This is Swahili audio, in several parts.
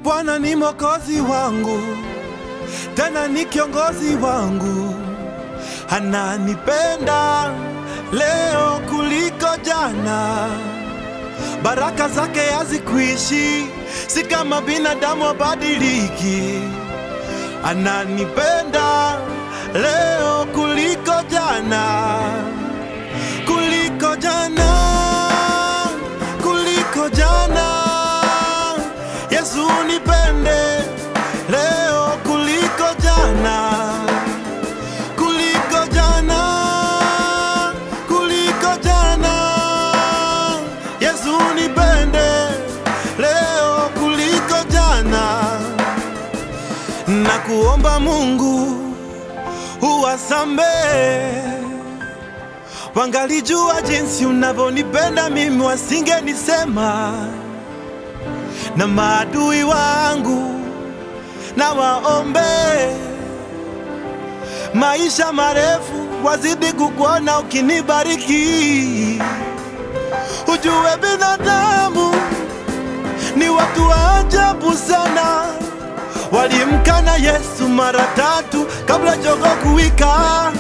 Bwana ni mwokozi wangu, tena ni kiongozi wangu, ananipenda leo kuliko jana. Baraka zake hazikuishi, si kama binadamu abadiliki. Ananipenda leo kuliko jana, kuliko jana, kuliko jana. Yesu nipende leo kuliko jana, kuliko jana, kuliko jana. Yesu nipende leo kuliko jana, na kuomba Mungu uwasamehe wangalijua jinsi unavyonipenda mimi, wasingenisema na maadui wangu na waombe maisha marefu, wazidi kukuona ukinibariki. Ujue binadamu ni watu wa ajabu sana, walimkana Yesu mara tatu kabla jogoo kuwika.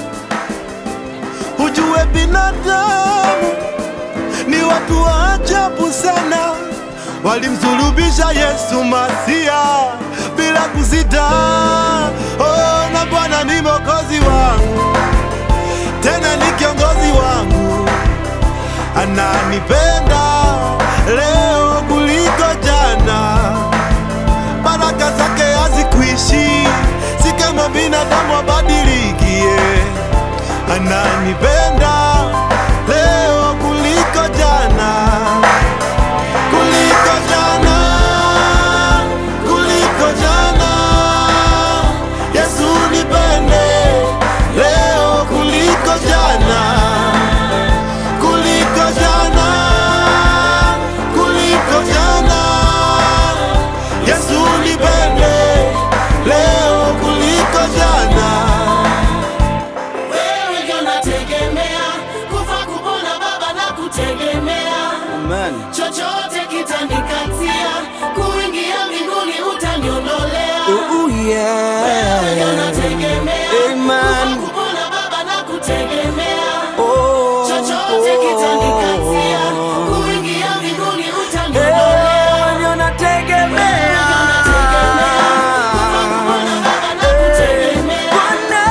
Ujue binadamu ni watu wa ajabu sana, walimsulubisha Yesu Masia bila kusita. Oh, na Bwana ni mwokozi wangu, tena ni kiongozi wangu, ananipenda leo kuliko jana. Baraka zake hazikuishi, si kama binadamu abadilikie. Ananipenda leo kuliko jana, kuliko jana, kuliko jana. Yesu nipende leo kuliko jana, kuliko jana, kuliko jana. Yesu nipende leo kuliko jana. Wewe ndio nategemea, kufa kupona Baba na kutegemea, Amen. chochote kitanikatia, kuingia mbinguni utaniondolea. Ooh, Wewe ndio yeah. nategemea, Amen. kufa kupona Baba na kutegemea, Oh, chochote kitanikatia, oh. kuingia mbinguni utaniondolea. Eh, ndio nategemea. Bwana.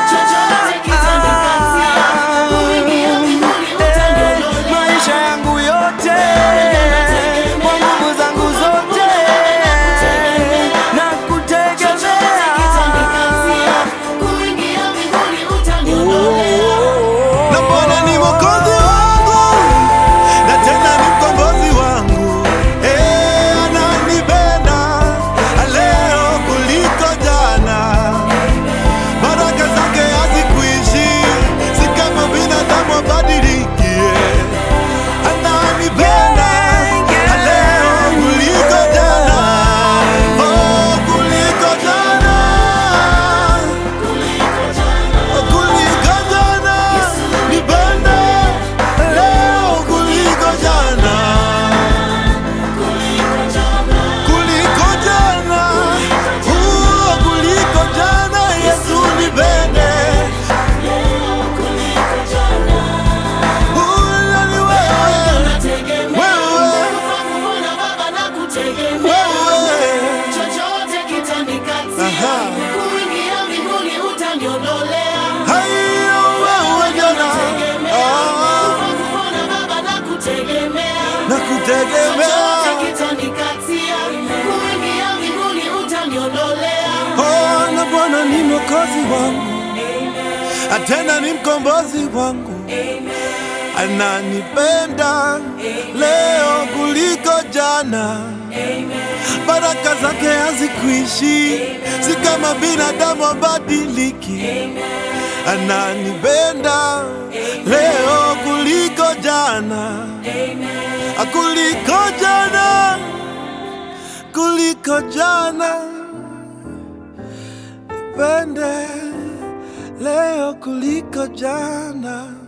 Eh, maisha yangu yote kwa nguvu zangu zote na kutegemea na Bwana ni mwokozi wangu na tena ni mkombozi wangu. Eh, ananipenda leo kuliko jana. Baraka zake hazikuishi, si kama binadamu abadilikie. Ananipenda leo kuliko jana, oh, kuliko jana kuliko jana, nipende leo kuliko jana, kuliko jana, uh, kuliko jana. Yesu nipende, uh, ni wewe, wewe, Chochote kitanikatia, Aha. kuingia mbinguni utaniondolea. hayo wewe jana, ah, na kutegemea Oh, na Bwana ni mwokozi wangu, tena ni mkombozi wangu, ananipenda leo kuliko jana. Baraka zake hazikuishi, si kama binadamu abadiliki. Ananipenda leo kuliko jana, kuliko jana, kuliko jana. Nipende leo kuliko jana.